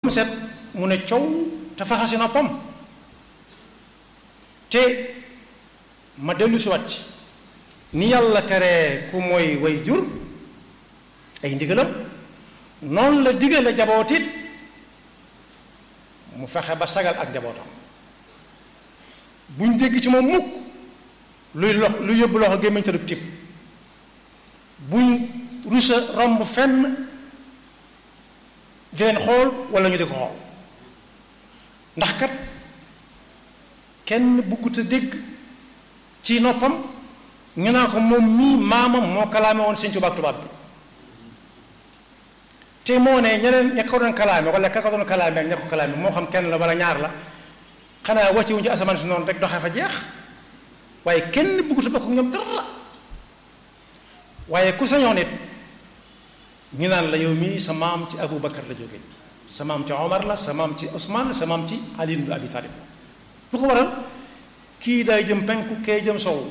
set mu ne coow te faxasi noppam te ma dellu si wat ni yàlla teree ku mooy way jur ay ndigalam noonu la digale jabootit mu fexe ba sagal ak njabootam buñ dégg ci moom mukk luy lox lu yóbbu loxo gémmiñ te du tib buñ rusa romb fenn di leen xool wala ñu di ko xool ndax kat kenn buggut a dégg ci noppam ñu naa ko moom mii maamam moo kalaame woon sëñ tubaab tubaab bi te moo ne ñeneen ña ko doon kalaame wala ka ko doon kalaame ak ña ko kalaame moo xam kenn la wala ñaar la xanaa wàcce wuñ ci asamaan si noonu rek doxee fa jeex waaye kenn buggut a bokk ak ñoom dara waaye ku sañoon it ñu naan la yow mii sa maam ci Abu Bakar la jóge sa maam ci Omar la sa maam ci Ousmane la sa maam ci Ali ibn Abi Talib lu ko waral kii day jëm penku kee jëm sow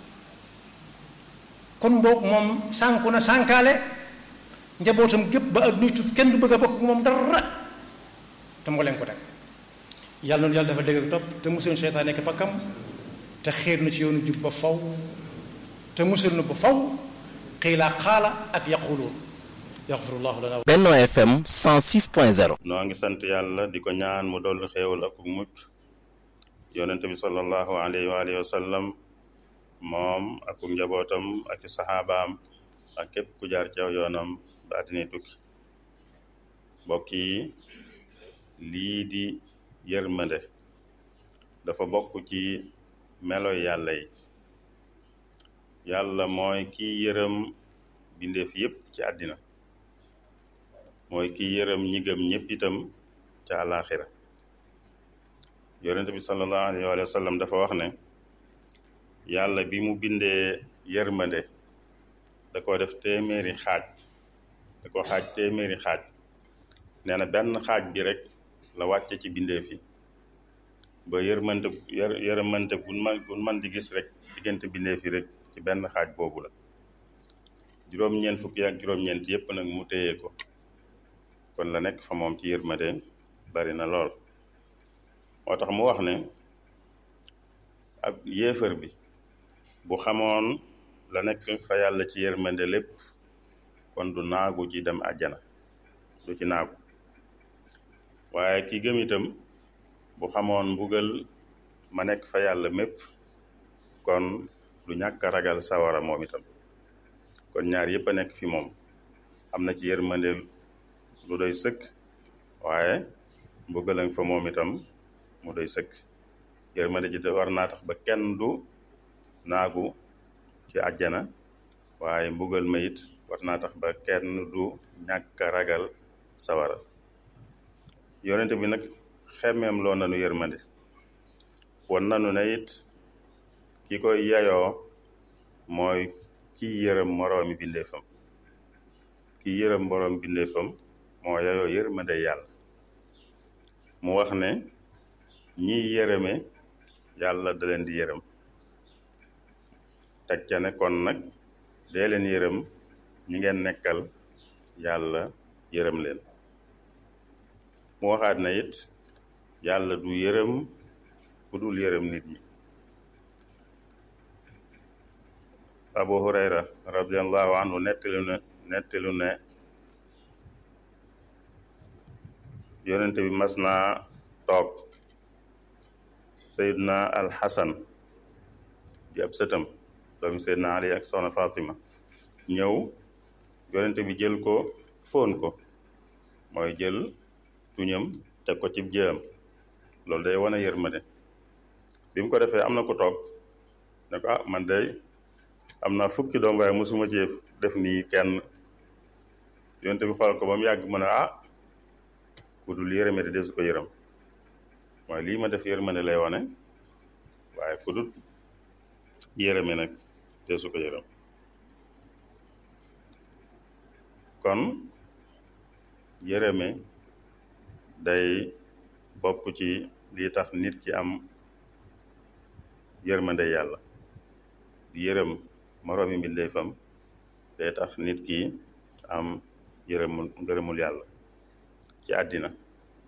kon boog moom sànku na sànkaale njabootam gépp ba ak nuy tut kenn du bëgg a bokk ak moom dara te moo leen ko teg yàlla noonu yàlla dafa dégg ak topp te musul seytaan nekk pakkam te xiir na ci yoonu jub ba faw te musul na ba faw xiilaa xaala ak yaquluun yaxfirullahu lana Benno FM 106.0 noo ngi sant yàlla di ko ñaan mu dolli xéewal ak mucc yonent bi sallallahu alayhi wa alihi wa sallam moom ak njabootam ak i saxaabaam ak képp ku jaar ci aw yoonam ba àddina tukki mbokk yi lii di yërmande dafa bokk ci meloy yàlla yi yàlla mooy kiy yërëm bindeef yépp ci àddina mooy kiy yërëm ñi gëm ñépp itam ca àllaaxira yonente bi sallallahu alayhi wa sallam dafa wax ne yàlla bi mu bindee yërmande da ko def téeméeri xaaj da ko xaaj téeméeri xaaj nee na benn xaaj bi rek la wàcce ci bindeef yi ba yërmante yër yërmante gun man gun man di gis rek diggante bindeef yi rek ci benn xaaj boobu la juróom-ñeent fukki ak juróom-ñeent yépp nag mu téye ko kon la nekk fa moom ci yërmande bari na lool moo tax mu wax ne ab yéefar bi bu xamoon la nekk fa yàlla ci yërmande lépp kon du naagu ci dem àjjana du ci naagu waaye ki gëm itam bu xamoon mbugal ma nekk fa yàlla mépp kon du ñàkk a ragal sawara moom itam kon ñaar yépp a nekk fi moom am na ci yërmande lu doy sëkk waaye mbugal fa moom itam mu doy sëkk yërmande ji war naa tax ba kenn du naagu ci àjjana waaye mbugal ma it war naa tax ba kenn du ñàkk a ragal sawara yonente bi nag xemmeem loo nanu yërmande won nanu ne it ki koy yayoo mooy ki yërëm moroomi bindeefam ki yërëm moroom bindeefam moo yayoo yërmande yàlla mu wax ne ñiy yërëme yàlla da leen di yërëm teg ca ne kon nag dee leen yërëm ñi ngeen nekkal yàlla yërëm leen mu waxaat na it yàlla du yërëm ku dul yërëm nit ñi abu hurayra radiallahu anhu nettali ne nettali ne yonente bi mas naa toog sayidna al xasan di ab sëtam doomi sayidna ali ak soxna fatima ñëw yonente bi jël ko fóon ko mooy jël tuñam teg ko ci jëam loolu day wane yërmande bi mu ko defee am na ko toog ne ko ah man day am naa fukki doom waaye mosuma ci def nii kenn yonte bi xool ko ba mu yàgg mën a ah ku dul yërëme de desu ko yërëm waaye lii ma def yërmande lay wane waaye ku dul yërëme nag desu ko yërëm kon yërëme day bokk ci lii tax nit ki am yërmande yàlla di yërëm moroomi mbindeefam day tax nit ki am yërëmul ngërëmul yàlla ci àddina